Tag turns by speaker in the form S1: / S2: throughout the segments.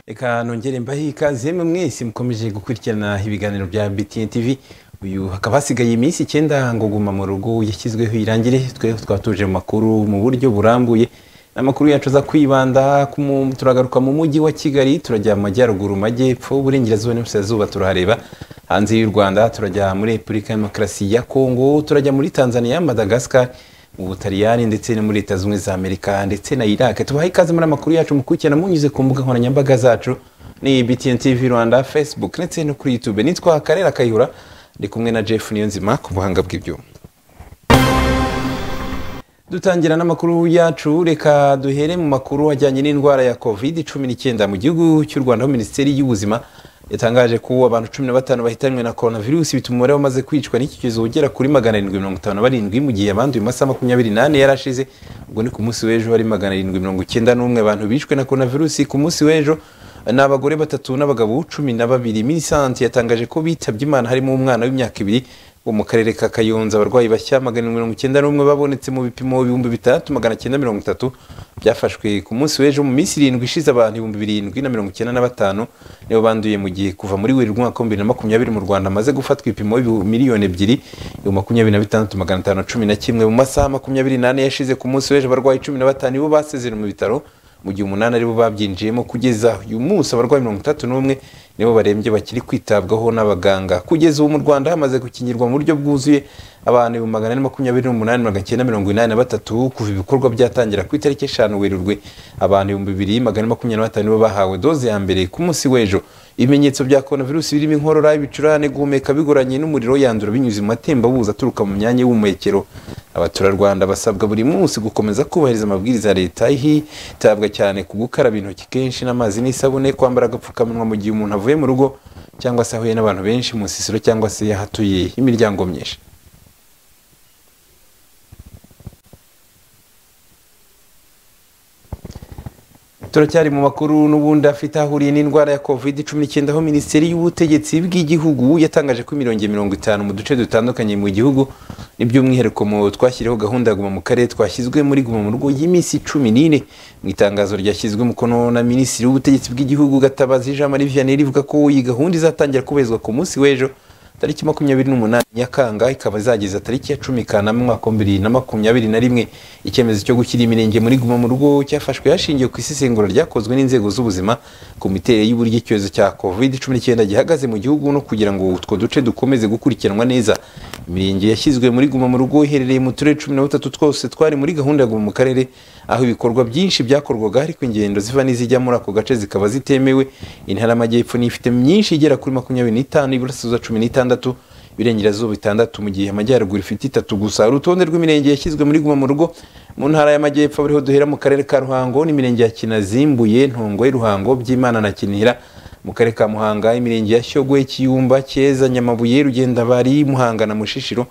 S1: reka nongere mbahe ikaze mwe mwese mukomeje gukurikirana ibiganiro bya BTN TV uyu hakaba hasigaye iminsi icyenda ngo guma mu rugo yashyizweho irangire twe twatuje mu makuru mu buryo burambuye amakuru yacu aza kwibanda ku mu- turagaruka mu mujyi wa kigali turajya mu majyaruguru mu majyepfo uburengerazuba n'uburasirazuba turahareba hanze y'u rwanda turajya muri repubulika ya demokarasi ya kongo turajya muri tanzania madagascar mu butaliyani ndetse no muri leta zunze ubumwe za amerika ndetse na iraq tubaha ikaze muri amakuru yacu mukurikirana munyuze ku mbuga nkoranyambaga zacu ni btn tv rwanda facebook ndetse no kuri youtube nitwa karera kayihura ndi kumwe na jeff niyonzima ku buhanga bw'ibyuma dutangira n'amakuru yacu reka duhere mu makuru ajyanye n'indwara ya covid 19 mu gihugu cy'u rwanda aho minisiteri y'ubuzima yatangaje ko abantu cumi na batanu bahitanywe na coronavirus bituma umubare wamaze kwicwa n'iki cyorezo ugera kuri magana arindwi mirongo itanu na barindwi mu gihe abanduye mu masaha makumyabiri n'ane yari ashize ubwo ni ku munsi w'ejo hari magana arindwi mirongo icyenda n'umwe abantu bishwe na coronavirus ku munsi w'ejo ni abagore batatu n'abagabo cumi na babiri minisante yatangaje ko bitabye imana harimo umwana w'imyaka ibiri wo mu karere ka kayonza abarwayi bashya magana arindwi mirongo icyenda n'umwe babonetse mu bipimo ibihumbi bitandatu magana cyenda mirongo itatu byafashwe ku munsi w'ejo mu minsi irindwi ishize abantu ibihumbi birindwi na mirongo icyenda na batanu nibo banduye mu gihe kuva muri werurwe umwaka wa bibiri na makumyabiri mu rwanda amaze gufatwa ibipimo ibihu- miliyoni ebyiri ibihumbi makumyabiri na bitandatu magana atanu na cumi na kimwe mu masaha makumyabiri n'ane yashize ku munsi w'ejo abarwayi cumi na batanu nibo basezera mu bitaro mu gihe umunani aribo babyinjiyemo kugeza uyu munsi abarwayi mirongo itatu n'umwe nibo barembye bakiri kwitabwaho n'abaganga kugeza ubu mu rwanda hamaze gukingirwa mu buryo bwuzuye abantu ibihumbi magana ane makumyabiri n'umunani magana cyenda mirongo inani na batatu kuva ibikorwa byatangira ku itariki eshanu werurwe abantu ibihumbi bibiri magana ane makumyabiri na batanu nibo bahawe doze ya mbere ku munsi w'ejo ibimenyetso bya coronavirus birimo inkorora ibicurane guhumeka bigoranye n'umuriro yandura binyuze mu matembabuzi aturuka mu myanya y'ubuhumekero abaturarwanda basabwa buri munsi gukomeza kubahiriza amabwiriza ya leta hitabwa cyane ku gukaraba intoki kenshi n'amazi n'isabune kwambara agapfukamunwa mu gihe umuntu avuye mu rugo cyangwa se ahuye n'abantu benshi mu nsisiro cyangwa se yahatuye imiryango myinshi turacyari mu makuru n'ubundi afite aho ahuriye n'indwara ya covid 19 aho minisiteri y'ubutegetsi bw'igihugu yatangaje ko imirenge mirongo itanu mu duce dutandukanye mu gihugu n'iby'umwihariko mu twashyiriho gahunda ya guma mu karere twashyizwe muri guma mu rugo y'iminsi cumi n'ine mu itangazo ryashyizwe umukono na minisitiri w'ubutegetsi bw'igihugu gatabazi jean marie vianney rivuga ko iyi gahunda izatangira kubahirizwa ku munsi w'ejo tariki makumyabiri n'umunani nyakanga ikaba izageza tariki ya cumi kanama umwaka wa bibiri na makumyabiri na rimwe icyemezo cyo gushyira imirenge muri guma mu rugo cyafashwe hashingiwe ku isesengura ryakozwe n'inzego z'ubuzima ku miterere y'uburyo icyorezo cya covid cumi n'icyenda gihagaze mu gihugu no kugira ngo utwo duce dukomeze gukurikiranwa neza imirenge yashyizwe muri guma mu rugo iherereye mu turere cumi na butatu twose twari muri gahunda ya guma mu karere aho ibikorwa byinshi byakorwaga ariko ingendo ziva n'izijya muri ako gace zikaba zitemewe intara y'amajyepfo niyo ifite myinshi igera kuri makumyabiri n'itanu iburasirazuba cumi n'itandatu ibirengerazuba bitandatu mu gihe amajyaruguru ifite itatu gusa urutonde rw'imirenge yashyizwe muri guma mu rugo mu ntara y'amajyepfo ariho duhera mu karere ka ruhango n'imirenge ya kinazi mbuye ntongo ruhango byimana na kinihira mu karere ka muhanga imirenge ya shyogwe kiyumba cyeza nyamabuye rugenda bari muhanga na mushishiro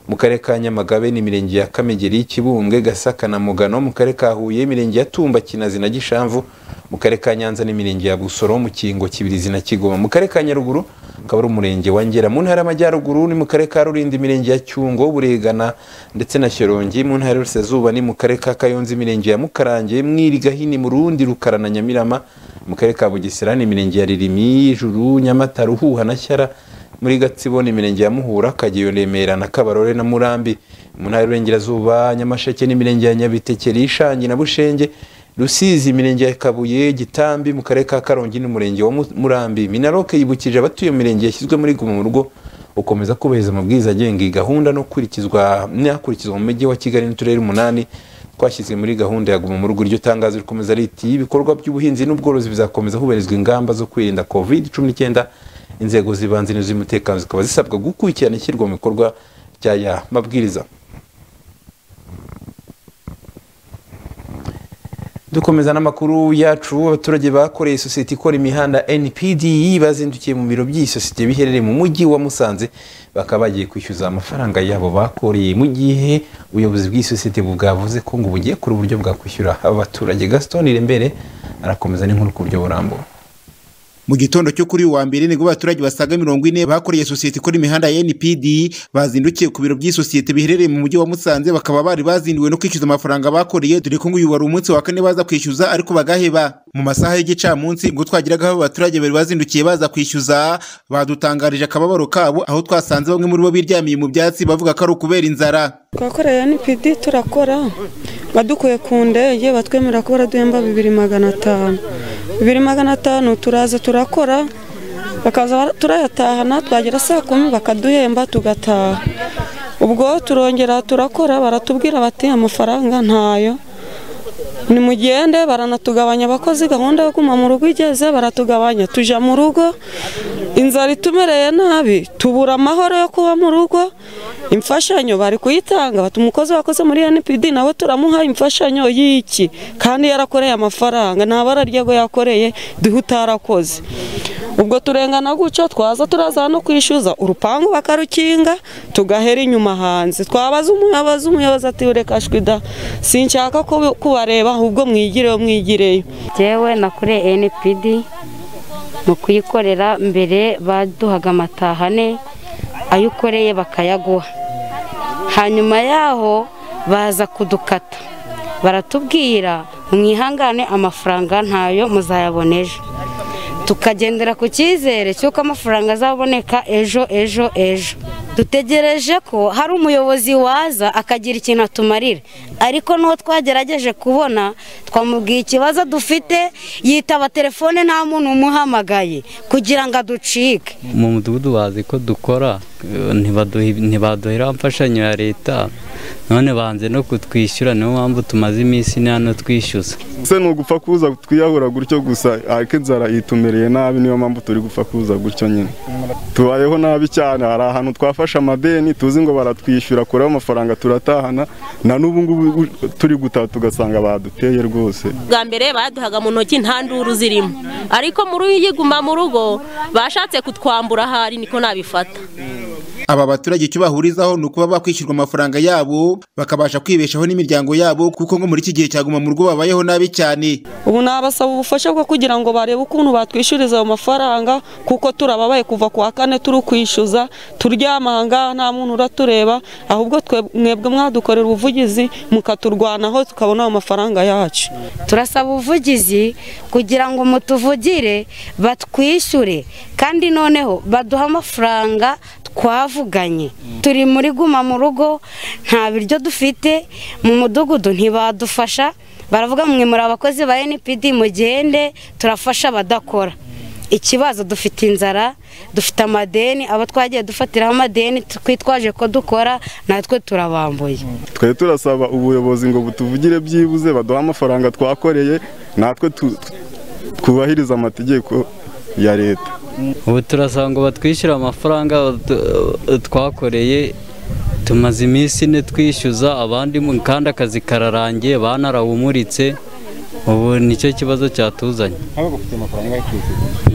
S1: mu karere ka nyamagabe ni imirenge ya kamegeri kibumbwe gasaka na mugano mu karere ka huye imirenge ya tumba kinazi na gishamvu mu karere ka nyanza n'imirenge ya busoro mu kingo kibirizi na kigoma mu karere ka nyaruguru akaba ari umurenge wa ngera mu ntara y'amajyaruguru ni mu karere ka rurinda imirenge ya cyungo buregana ndetse na shyorongi mu ntara y'uburasirazuba ni mu karere ka kayonza imirenge ya mukarange mwirigahini mu rundi rukara na nyamirama mu karere ka bugesera ni imirenge ya ririmi juru nyamata ruhuha na shyara muri gatsibo ni imirenge ya muhura kageyo remera na kabarore na murambi mu ntara y'uburengerazuba nyamasheke n'imirenge ya nyabitekeri ishangi na bushenge rusizi imirenge ya kabuye gitambi mu karere ka karongi n'umurenge wa Mu- murambi minaroke yibukije abatuye imirenge yashyizwe muri guma mu rugo gukomeza kubahiriza amabwiriza agenga iyi gahunda no gukurikizwa n'akurikizwa mu mujyi wa kigali n'uturere umunani twashyizwe muri gahunda ya guma mu rugo iryo tangazo rikomeza riti ibikorwa by'ubuhinzi n'ubworozi bizakomeza hubahirizwa ingamba zo kwirinda covid 19 inzego z'ibanze n'iz'umutekano zikaba zisabwa gukurikirana ishyirwa mu bikorwa by'aya mabwiriza dukomeza n'amakuru yacu abaturage bakoreye sosiyete ikora imihanda npd bazindukiye mu biro by'iyi sosiyete biherereye mu mujyi wa musanze bakaba bagiye kwishyuza amafaranga yabo bakoreye mu gihe ubuyobozi bw'iyi sosiyete bwavuze ko ngo bugiye kuri uburyo bwakwishyura aba baturage gaston irembere arakomeza n'inkuru ku buryo burambuye
S2: mu gitondo cyo kuri uyu wa mbere nibwo abaturage basaga mirongo ine bakoreye sosiyete ikora imihanda ya npd bazindukiye ku biro by'isosiyete biherereye mu mujyi wa musanze bakaba bari bazinduwe no kwishyuza amafaranga bakoreye dore ko ngo uyu wari umunsi wa kane baza kwishyuza ariko bagaheba mu masaha y'igicamunsi ubwo twageragaho abo baturage bari bazindukiye baza kwishyuza badutangarije akababaro kabo aho twasanze bamwe muri bo biryamiye mu byatsi bavuga ko ari ukubera inzara
S3: twakoreye npd turakora badukuye ku ndege batwemerera ko baraduhemba bibiri magana atanu bibiri magana atanu turaza turakora bakaza turayatahana twagera saa kumi bakaduhemba tugataha ubwo turongera turakora baratubwira bati amafaranga ntayo nimugende baranatugabanya abakozi gahunda yo guma mu rugo igeze baratugabanya tujya mu rugo inzara itumereye nabi tubura amahoro yo kuba mu rugo imfashanyo bari kuyitanga bati umukozi wakoze muri npd nawe turamuha imfashanyo y'iki kandi yarakoreye amafaranga nta bara ryego yakoreye duhe utarakoze ubwo turengana gutyo twaza turaza no kwishyuza urupangu bakarukinga tugahera inyuma hanze twabaza umuyobozi umuyobozi ati reka shwida sinshaka kubi- kubareba ahubwo mwigireyo mwigireyo
S4: Jyewe nakuriye NPD mu kuyikorera mbere baduhaga amatahane ayo ukoreye bakayaguha hanyuma yaho baza kudukata baratubwira mwihangane amafaranga ntayo muzayabona ejo tukagendera ku cyizere cy'uko amafaranga azaboneka ejo ejo ejo dutegereje ko hari umuyobozi waza akagira ikintu atumarira ariko n'uwo twagerageje kubona twamubwiye ikibazo dufite yitaba telefone nta muntu umuhamagaye kugira ngo aducike
S5: mu mudugudu bazi ko dukora eh, ntibaduhi- ntibaduhera imfashanyo ya leta none banze no kutwishyura niyo mpamvu tumaze iminsi ine hano twishyuza
S6: se ni ugupfa kuza twiyahura gutyo gusa ariko inzara itumereye nabi niyo mpamvu turi gupfa kuza gutyo nyine tubayeho nabi cyane hari ahantu twafashe amadeni tuzi ngo baratwishyura kureho amafaranga turatahana na n'ubu ngubu turi gutaha tugasanga baduteye rwose
S7: bwa mbere baduhaga mu ntoki nta nduru zirimo ariko muri uyiguma mu rugo bashatse kutwambura ahari niko nabifata
S2: aba baturage icyo bahurizaho ni ukuba bakwishyurwa amafaranga yabo bakabasha kwibeshaho n'imiryango yabo kuko ngo muri iki gihe cya guma mu rugo babayeho nabi cyane
S3: ubu nabasaba ubufasha bwo kugira ngo barebe ukuntu batwishyuriza ayo mafaranga kuko turababaye kuva ku wa kane turi kwishyuza turyama ahangaha nta muntu uratureba ahubwo twe- mwebwe mwadukorera ubuvugizi mukaturwanaho tukabona ayo mafaranga yacu
S4: turasaba ubuvugizi kugira ngo mutuvugire batwishyure kandi noneho baduhe amafaranga twavuganye turi muri guma mu rugo nta biryo dufite mu mudugudu ntibadufasha baravuga mwe muri abakozi ba npd mugende turafasha abadakora ikibazo dufite inzara dufite amadeni abo twagiye dufatiraho amadeni twitwaje ko dukora natwe turabambuye
S6: twe turasaba ubuyobozi ngo butuvugire byibuze baduhe amafaranga twakoreye natwe tu- tu- twubahirize amategeko ya leta
S5: ubu turasaba ngo batwishyure amafaranga tu- twakoreye tumaze iminsi ine twishyuza abandi mu- kandi akazi kararangiye banarawumuritse ubu nicyo kibazo cyatuzanye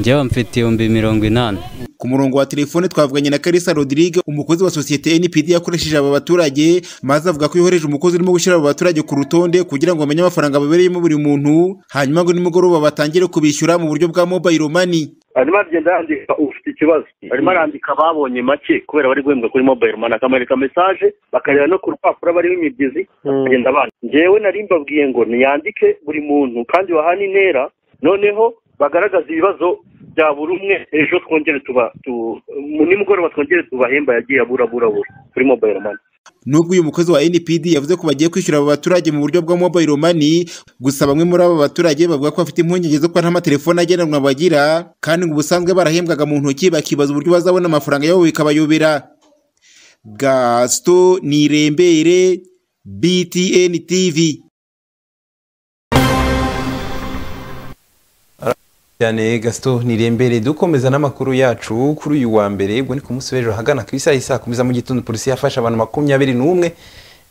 S5: njyewe mfite ibihumbi mirongo inani
S2: ku murongo wa telefone twavuganye na Kalisa Rodrigue umukozi wa sosiyete NPD yakoresheje aba baturage maze avuga ko yohereje umukozi urimo gushyira aba baturage ku rutonde kugira ngo bamenye amafaranga babereyemo buri muntu hanyuma ngo nimugoroba batangire kubishyura mu buryo bwa mobile money
S8: arimo agenda yandika ufite ikibazo arimo arandika ababonye make kubera bari guhembwa kuri mobile money akamwereka mesaje bakareba no ku rupapuro bariho imibyizi bakagenda abana njyewe nari mbabwiye ngo niyandike buri muntu kandi wahana intera noneho bagaragaza ibibazo bya buri umwe ejo twongere tuba tu- mu- nimugoroba twongere tubahemba yagiye abura abura abura kuri mobile money
S2: Nubwo uyu mukozi wa NPD yavuze ko bagiye kwishyura aba baturage mu buryo bwa mobile money, gusa bamwe muri aba baturage bavuga ko bafite impungenge zo kuba nta matelefone agendanwa bagira, kandi ngo ubusanzwe barahembwaga mu ntoki bakibaza uburyo bazabona amafaranga yabo bikabayobera. Gaston Nirembere, BTN TV.
S1: cyane gasito nirembere dukomeza n'amakuru yacu kuri uyu wa mbere ubwo ni ku munsi w'ejo ahagana ku isaha saa kumi za mu gitondo polisi yafashe abantu makumyabiri n'umwe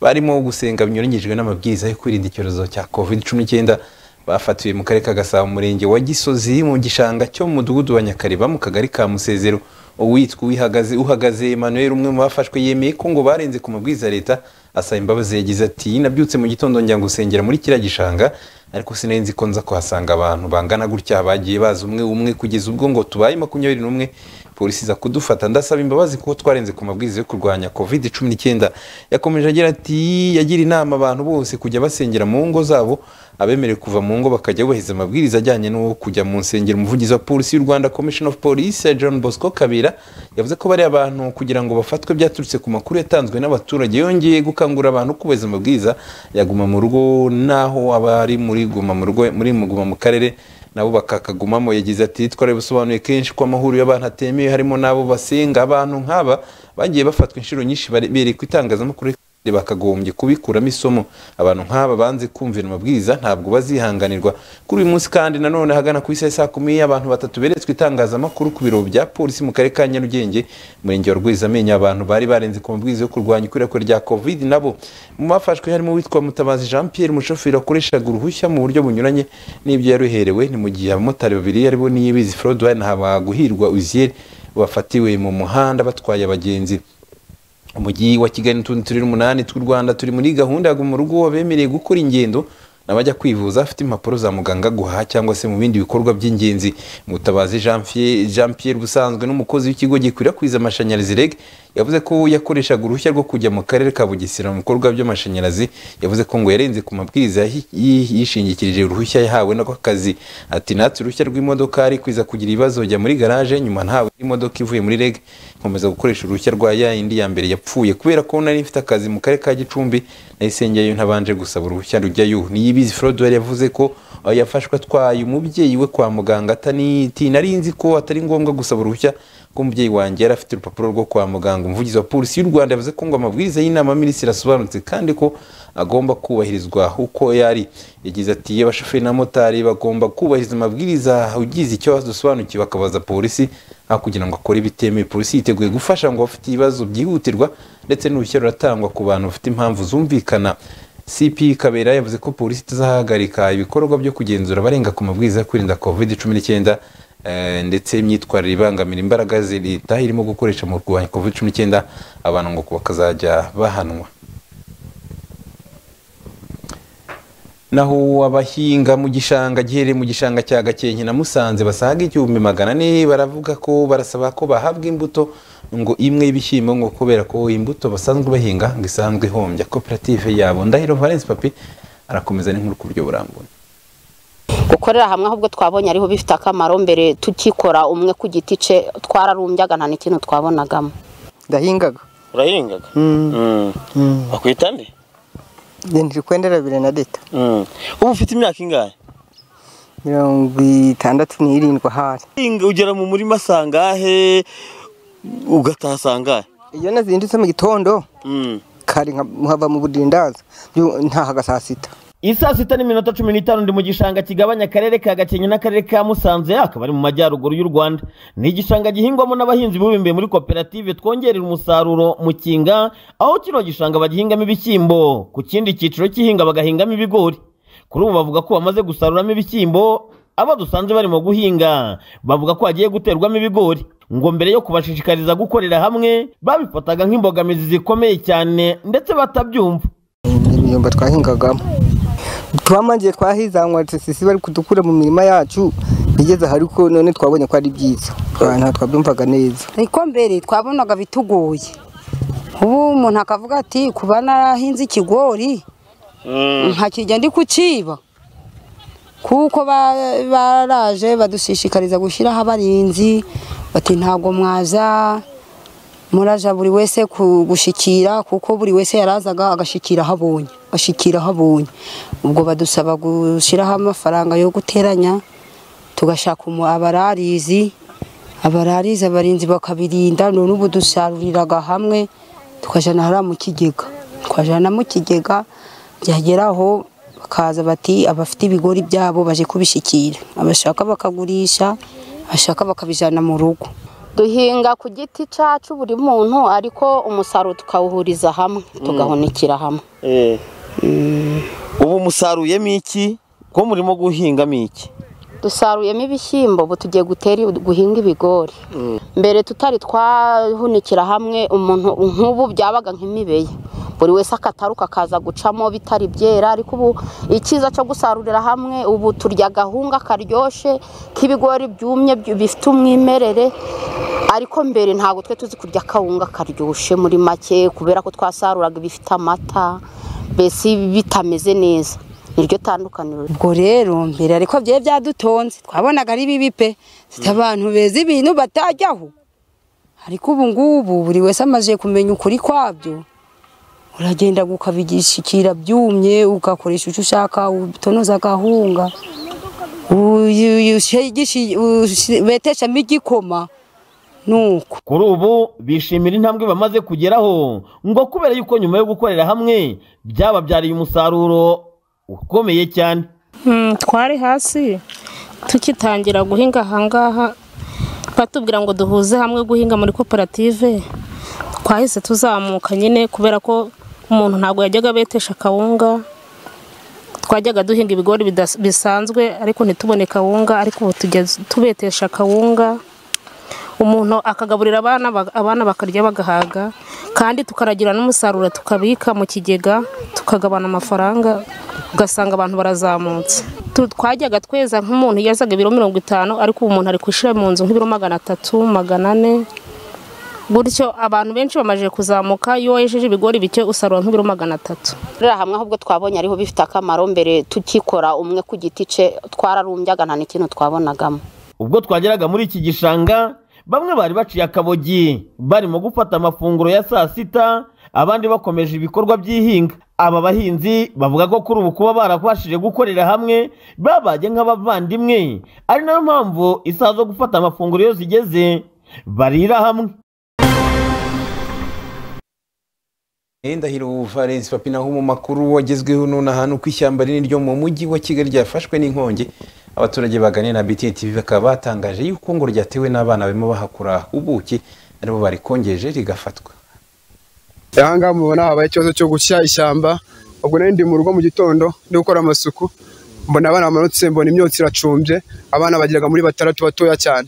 S1: barimo gusenga binyuranyijwe n'amabwiriza yo kwirinda icyorezo cya covid cumi n'icyenda bafatiwe mu karere ka gasabo mu murenge wa gisozi mu gishanga cyo mu mudugudu wa nyakariba mu kagari ka musezero uwitwa uhagaze uhagaze emmanuel umwe mu bafashwe yemeye ko ngo barenze ku mabwiriza ya leta asaba imbabazi yagize ati nabyutse mu gitondo njya gusengera muri kiriya gishanga ariko sinari nzi ko nza kuhasanga abantu bangana gutya bagiye baza umwe umwe kugeza ubwo ngo tubaye makumyabiri n'umwe polisi iza kudufata ndasaba imbabazi kuko twarenze ku mabwiriza yo kurwanya covid cumi n'icyenda yakomeje agira ati yagira inama abantu bose kujya basengera mu ngo zabo abemerewe kuva mu ngo bakajya bubahiriza amabwiriza ajyanye no kujya mu nsengero umuvugizi wa polisi y'u rwanda commission of police john bosco kabera yavuze ko bari abantu kugira ngo bafatwe byaturutse ku makuru yatanzwe n'abaturage yongeye gukangurira abantu kubahiriza amabwiriza yaguma mu rugo naho abari muri guma mu rugo muri muguma mu karere nabo bakakagumamo yagize ati twari busobanuye kenshi ko amahuriro y'abantu atemewe harimo n'abo basenga abantu nk'aba bagiye bafatwa inshuro nyinshi bereye ku itangazamakuru bakagombye kubikuramo isomo abantu nk'aba banze kumvira amabwiriza ntabwo bazihanganirwa kuri uyu munsi kandi nanone hagana ku isaha saa kumi abantu batatu beretswe itangazamakuru ku biro bya polisi mu karere ka nyarugenge umurenge wa rwezamenyo abantu bari barenze ku mabwiriza yo kurwanya ikwirakwira rya covid nabo mu bafashwe harimo uwitwa mutabazi jean pierre umushoferi wakoreshaga uruhushya mu buryo bunyuranye n'ibyo yaruherewe ni mu gihe abamotari babiri aribo niyibizi frodwine habaguhirwa uziyeri bafatiwe mu muhanda batwaye abagenzi umujyi wa kigali n'utundi turi umunani tw'u rwanda turi muri gahunda ya guma urugo wabemereye gukora ingendo n'abajya kwivuza afite impapuro za muganga guhaha cyangwa se mu bindi bikorwa by'ingenzi mutabazi Jean Fie- jean pierre ubusanzwe n'umukozi w'ikigo gikwirakwiza amashanyarazi reg yavuze ko yakoreshaga uruhushya rwo kujya mu karere ka bugesera mu bikorwa by'amashanyarazi yavuze ko ngo yarenze ku mabwiriza yahi- yi- yishingikirije uruhushya yahawe n'akazi ati natse uruhushya rw'imodoka ari kwiza kugira ibibazo jya muri garaje nyuma ntawe imodoka ivuye muri reg nkomeza gukoresha uruhushya rwa ya yindi ya mbere yapfuye kubera ko nari mfite akazi mu karere ka gicumbi nahise njyayo ntabanje gusaba uruhushya rujyayo niyibizi frodwell yavuze ko aho yafashwe atwaye umubyeyi we kwa muganga atani- ati nari nzi ko atari ngombwa gusaba uruhushya ko umubyeyi wanjye yari afite urupapuro rwo kwa muganga umuvugizi wa polisi y'u rwanda yavuze ko ngo amabwiriza y'inama minisitiri asobanutse kandi ko agomba kubahirizwa uko yari yagize ati iyo abashoferi n'abamotari bagomba kubahiriza amabwiriza ugize icyo badusobanukiwe bakabaza polisi aho kugira ngo akore ibitemewe polisi yiteguye gufasha ngo abafite ibibazo byihutirwa ndetse n'uruhushya ruratangwa ku bantu bafite impamvu zumvikana cp kabera yavuze ko polisi itazahagarika ibikorwa byo kugenzura abarenga ku mabwiriza yo kwirinda covid cumi n'icyenda eh, ndetse imyitwarire ibangamira imbaraga za leta irimo gukoresha mu kurwanya covid cumi n'icyenda abantu ngo bakazajya bahanwa naho abahinga mu gishanga giherereye mu gishanga cya gakenke na musanze basaga igihumbi magana ane baravuga ko barasaba ko bahabwa imbuto ngo imwe y'ibishyimbo ngo kubera ko imbuto basanzwe bahinga ngo isanzwe ihombya koperative yabo ndahiro valence papi arakomeza n'inkuru ku buryo burambuye
S9: gukorera hamwe ahubwo twabonye ariho bifite akamaro mbere tukikora umwe ku giti cye twararumbyaga nta n'ikintu twabonagamo
S10: ndahingaga
S11: urahingaga bakwita nde
S10: ndindiri kwendera bibiri na leta
S11: Mm. ubu ufite imyaka ingahe
S10: mirongo itandatu n'irindwi ahari
S11: Hinga- ugera mu murima sangahe ugataha sangahe
S10: iyo nazindutse mu gitondo
S11: Mm.
S10: kare nka- nkava mu budindaza byu- ntahaga saa sita
S11: isaa sita n'iminota cumi n'itanu ndi mu gishanga kigabanya akarere ka gakenke n'akarere ka musanze akaba ari mu majyaruguru y'u rwanda ni igishanga gihingwamo n'abahinzi bibumbiye muri koperative twongerera umusaruro mu kinga aho kino gishanga bagihingamo ibishyimbo ku kindi cyiciro cy'ihinga bagahingamo ibigori kuri ubu bavuga ko bamaze gusaruramo ibishyimbo abo dusanze barimo guhinga bavuga ko hagiye guterwamo ibigori ngo mbere yo kubashishikariza gukorera hamwe babifataga nk'imbogamizi zikomeye cyane ndetse batabyumva
S10: imyumba twahingagamo twamangiye twahizanwa sisi bari kudukura mu mirima yacu bigeze ahari ko none twabonye ko ari byiza Twa- nta twabyumvaga neza
S9: ariko mbere twabonaga bitugoye ubu umuntu akavuga ati kuba narahinze ikigori ntakijya ndi kuciba kuko ba- baraje badushishikariza gushyiraho abarinzi bati ntabwo mwaza muraja buri wese ku- gushikira kuko buri wese yarazaga agashikira aho abonye ashikira aho abonye ubwo badusaba gushyiraho amafaranga yo guteranya tugashaka umu- abararizi abarariza abarinzi bakabirinda none ubu dusaruriraga hamwe tukajana hariya mu kigega twajana mu kigega byageraho bakaza bati abafite ibigori byabo baje kubishikira abashaka bakagurisha abashaka bakabijana mu rugo
S4: duhinga ku giti cyacu buri muntu ariko umusaruro tukawuhuriza hamwe tugahunikira hamwe
S11: ubu musaruyemo iki ko murimo guhingamo iki
S4: dusaruyemo ibishyimbo ubu tugiye gutera guhinga ibigori mbere tutari twahunikira hamwe umuntu nk'ubu byabaga nk'imibeya
S12: buri wese akataruka akaza gucamo bitari byera ariko ubu icyiza cyo gusarurira hamwe ubu turya agahunga karyoshye k'ibigori byumye byu- bifite umwimerere ariko mbere ntabwo twe tuzi kurya akawunga karyoshye muri make kubera ko twasaruraga ibifite amata mbese bitameze neza niryo tandukaniro
S9: ubwo rero mbere ariko byari byadutonze twabonaga ari bibi pe zita abantu beza ibintu batajyaho ariko ubu ngubu buri wese amaze kumenya ukuri kwabyo uragenda ukabigishikira byumye ugakoresha icyo ushaka utonoza agahunga uyu- uyu- ushigishi- ushi- beteshamo igikoma nuko
S11: kuri ubu bishimira intambwe bamaze kugeraho ngo kubera yuko nyuma yo gukorera hamwe byababyariye umusaruro ukomeye cyane
S13: Mm, twari hasi tukitangira guhinga ahangaha batubwira ngo duhuze hamwe guhinga muri koperative twahise tuzamuka nyine kubera ko umuntu ntabwo yajyaga abetesha akawunga twajyaga duhinga ibigori bidas- bisanzwe ariko ntitubone kawunga ariko ubu tujya tubetesha akawunga umuntu akagaburira abana ba- abana bakarya bagahaga kandi tukaragira n'umusaruro tukabika mu kigega tukagabana amafaranga ugasanga abantu barazamutse Tu- twajyaga tweza nk'umuntu yazaga ibiro mirongo itanu ariko ubu umuntu ari kwishyira mu nzu nk'ibiro magana atatu magana ane gutyo abantu benshi bamaze kuzamuka iyo wejeje ibigori bike usarura nk'ibiro magana atatu
S12: gukorera hamwe ahubwo twabonye ariho bifite akamaro mbere tukikora umwe ku giti cye twararumbyaga nta n'ikintu twabonagamo
S11: ubwo twageraga muri iki gishanga bamwe bari baciye akabogi barimo gufata amafunguro ya saa sita abandi bakomeje ibikorwa by'ihinga aba bahinzi bavuga ko kuri ubu kuba barabashije gukorera hamwe babaye nk'abavandimwe ari nayo mpamvu isaha zo gufata amafunguro iyo zigeze barira hamwe
S1: ndahiro valens papi naho mu makuru wagezweho nonaha ni uko ishyamba rinini ryo mu mujyi wa kigali ryafashwe n'inkongi abaturage baganiye na bta tv bakaba batangaje yuko ngo ryatewe n'abana barimo bahakura ubuki aribo barikongeje rigafatwa
S14: aha ngaha mubona habaye ikibazo cyo gushya ishyamba ubwo nari ndi mu rugo mu gitondo ndi gukora amasuku mbona abana bamanutse mbona imyotsi iracumbye abana bageraga muri batandatu batoya cyane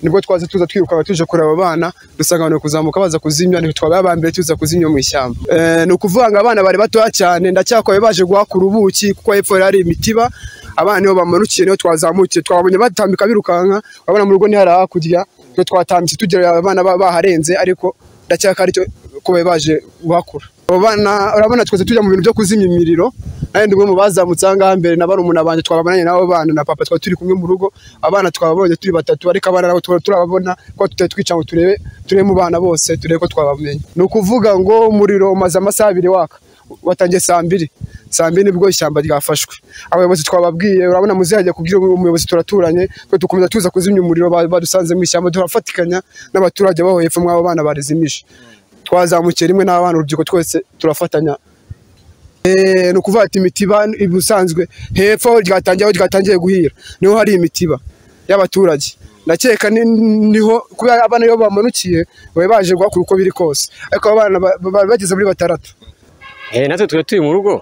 S14: nibwo twaza tuza twiruka tuje kureba abana dusanga abantu bari kuzamuka baza kuzimya nitwe twabaye aba mbere tuza kuzimya mu ishyamba Eh, ni ukuvuga ngo abana bari batoya cyane ndacyakwaye baje guhakura ubuki kuko hepfo yari hari imitiba abana nibo bamanukiye niho twazamukiye twabonye batambika birukanka abana mu rugo ni hari hakurya twe twatambitse tugera abana ba- baharenze ariko ndacyakari cyo kuba baje guhakura abo bana urabona twese tujya mu bintu byo kuzimya imiriro nanjye ndi umwe mu bazamutse aha ngaha mbere na barumuna banjye twabananye n'abo bana na papa twari turi kumwe mu rugo abana twababonye turi batatu ariko abana nabo tuba turababona ko tutari twica ngo turebe turebe mu bana bose turebe ko twabamenye ni ukuvuga ngo umuriro umaze amasaha abiri waka watangiye saa mbiri saa mbiri nibwo ishyamba ryafashwe abayobozi twababwiye urabona muzajya kubwira umuyobozi turaturanye twe dukomeza tuza kuzimya umuriro ba- badusanze mu ishyamba turafatikanya n'abaturage baho hepfo mw'abo bana barizimije twazamukiye rimwe n'abana urubyiruko twese turafatanya Eh, ni ukuvuga ati imitiba ubusanzwe hepfo aho ryatangiye aho ryatangiye guhira niho hari imitiba y'abaturage ndakeka ni- niho kubera abana iyo bamanukiye bari baje guhakura uko biri kose ariko abo bana ba- ba- bageze muri batandatu
S15: Eh, natwe twari turi mu rugo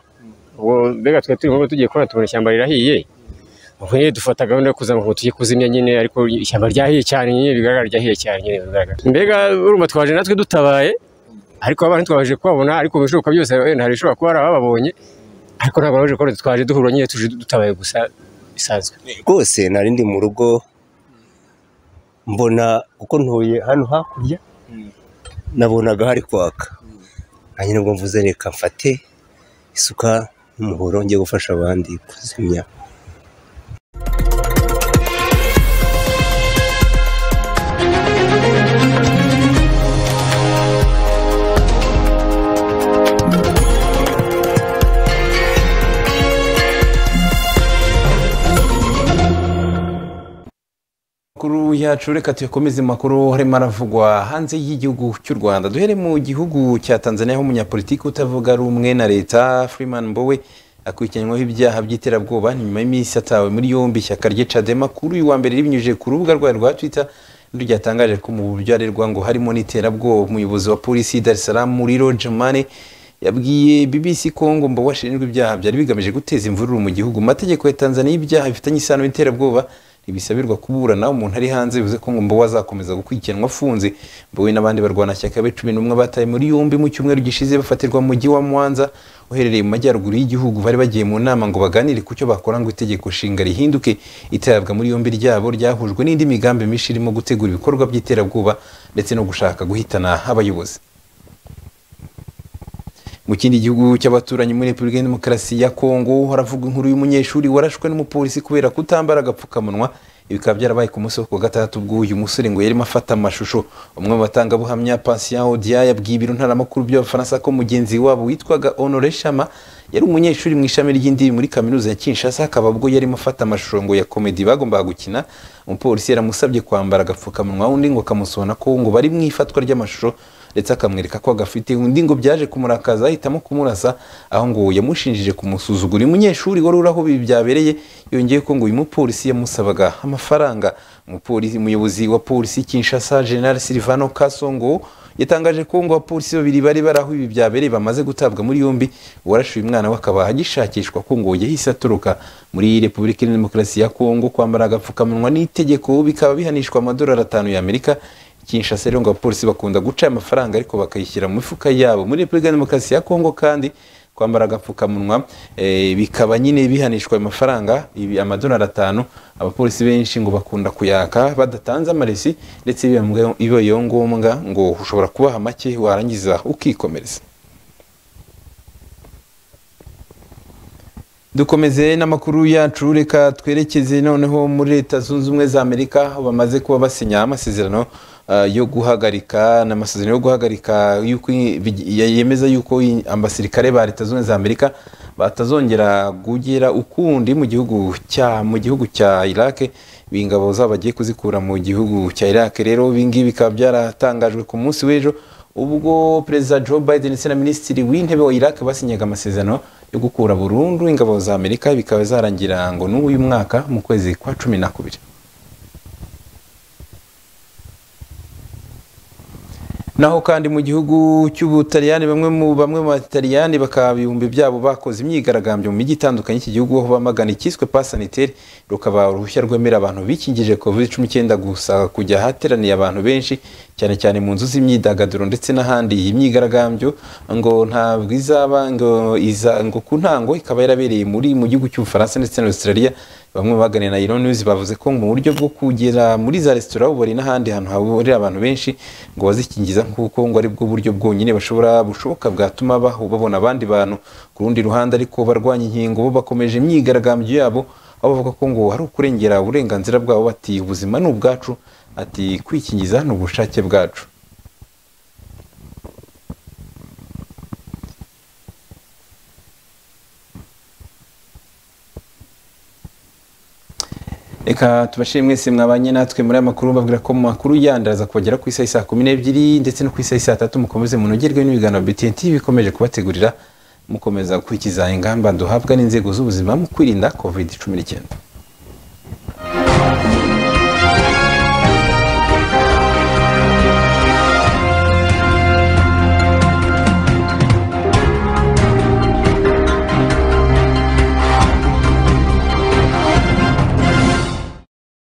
S15: ubwo mbega twari turi mu rugo tugiye kubona tubona ishyamba rirahiye ubwo nyine dufata gahunda yo kuzamuka ngo tujye kuzimya nyine ariko ishyamba ryahiye cyane nyine bigaragara ryahiye cyane nyine bigaragara mbega urumva twaje natwe dutabaye ariko abana ntitwaje kubabona ariko ibishoboka byose wenda hari ishobora kuba hari abababonye ariko ntabwo baje kubona twaje duhura nyine tuje dutabaye gusa bisanzwe
S16: rwose nari ndi mu rugo mbona uko ntuye hano hakurya nabonaga hari kwaka nanjye nibwo mvuze reka mfate isuka n'umuhoro njye gufasha abandi kuzimya
S1: makuru yacu reka tuyakomeze mu makuru harimo aravugwa hanze y'igihugu cy'u rwanda duhere mu gihugu cya tanzania aho umunyapolitiki utavuga rumwe na leta freeman mbowe akurikiranyweho ibyaha by'iterabwoba nyuma y'iminsi atawe muri yombi ishyaka rye cadema kuri uyu wa mbere ribinyujije ku rubuga rwayo rwa twitter niryo ryatangaje ko mu buryo arerwa ngo harimo n'iterabwoba umuyobozi wa polisi y'i dar es salaam muri roger mane yabwiye BBC Congo ngo washinjwe ibyaha byari bigamije guteza imvururu mu gihugu amategeko ya Tanzania y'ibyaha bifitanye isano n'iterabwoba ibisabirwa kuburana umuntu ari hanze bivuze ko ngo mbowe azakomeza gukurikiranwa afunze mbowe n'abandi barwanashyaka be cumi n'umwe bataye muri yombi mu cyumweru gishize bafatirwa mu mujyi wa mwanza uherereye mu majyaruguru y'igihugu bari bagiye mu nama ngo baganire ku cyo bakora ngo itegeko nshinga rihinduke itabwa muri yombi ryabo ryahujwe n'indi migambi myinshi irimo gutegura ibikorwa by'iterabwoba ndetse no gushaka guhitana abayobozi mu kindi gihugu cy'abaturanyi muri repubulika ya demokarasi ya kongo haravugwa inkuru y'umunyeshuri warashwe n'umupolisi kubera kutambara agapfukamunwa bikaba byarabaye ku munsi wo ku wa gatandatu bw'uyu musore ngo yarimo afata amashusho umwe mu batangabuhamya patient odia yabwiye ibiro ntaramakuru by'abafaransa ko mugenzi wabo witwaga honore shama yari umunyeshuri mu ishami ry'indimi muri kaminuza ya kinshasa akaba ubwo yarimo afata amashusho ngo ya komedi bagombaga gukina umupolisi yaramusabye kwambara agapfukamunwa undi ngo akamusona ko ngo bari mu ifatwa ry'amashusho ndetse akamwereka ko agafite undi ngo byaje kumurakaza ahitamo kumurasa aho ngo yamushinjije kumusuzugura uyu munyeshuri wari uri aho ibi byabereye yongeye ko ngo uyu mupolisi yamusabaga amafaranga umupolisi umuyobozi wa polisi kinshasa general silvano kasongo yatangaje ko ngo abapolisi babiri bari bari aho ibi byabereye bamaze gutabwa muri yombi uwarashe uyu mwana we akaba agishakishwa ko ngo yahise aturuka muri repubulika ya demokarasi ya kongo kwambara agapfukamunwa n'itegeko bikaba bihanishwa amadolari atanu y'amerika kinshasa rero ngo abapolisi bakunda guca amafaranga ariko bakayishyira mu mifuka yabo muri repubulika ya demokarasi ya kongo kandi kwambara agapfukamunwa bikaba nyine bihanishwa ayo mafaranga amadolari atanu abapolisi benshi ngo bakunda kuyaka badatanze amaresi ndetse bibayeho ngombwa ngo ushobora kubaha make warangiza ukikomereza dukomeze n'amakuru yacu reka twerekeze noneho muri leta zunze ubumwe za amerika aho bamaze kuba basinya amasezerano yo guhagarika n'amasezerano yo guhagarika yemeza yuko abasirikare ba leta zunze za amerika batazongera kugera ukundi mu gihugu cya mu gihugu cya irake ingabo zabo bagiye kuzikura mu gihugu cya irake rero ibingibi bikaba byaratangajwe ku munsi w'ejo ubwo perezida joe biden ndetse na minisitiri w'intebe wa irake basinyaga amasezerano yo gukura burundu ingabo za amerika bikaba zarangira ngo n'uyu mwaka mu kwezi kwa cumi na kubiri naho kandi mu gihugu cy'ubutaliyani bamwe mu bamwe mu bataliyani bakaba ibihumbi byabo bakoze imyigaragambyo mu mijyi itandukanye iki gihugu aho bamagana icyiswe pasanitere rukaba uruhushya rwemerera abantu bikingije covid cumi n'icyenda gusa kujya ahateraniye abantu benshi cyane cyane mu nzu z'imyidagaduro ndetse n'ahandi iyi myigaragambyo ngo ntabwo izaba ngo iza ngo ku ntango ikaba yarabereye muri mu gihugu cy'ubufaransa ndetse na australia bamwe baganira na Iron News bavuze ko mu buryo bwo kugera muri za resitora ubari n'ahandi hantu hahurira abantu benshi ngo bazikingiza kuko ngo ari bwo buryo bwonyine bashobora bushoboka bwatuma babona abandi bantu ku rundi ruhande ariko barwanya inkingo bo bakomeje imyigaragambyo yabo aho bavuga ko ngo hari ukurengera uburenganzira bwabo bati ubuzima ni ubwacu ati kwikingiza ni ubushake bwacu reka tubashire mwese mwabanye natwe muri aya makuru babwira ko mu makuru yandaza kubagera ku isaha saa kumi n'ebyiri ndetse no ku isaha saa tatu mukomeze munogerwe n'ibiganiro BTN bikomeje kubategurira mukomeza gukurikiza ingamba duhabwa n'inzego z'ubuzima mu kwirinda covid cumi n'icyenda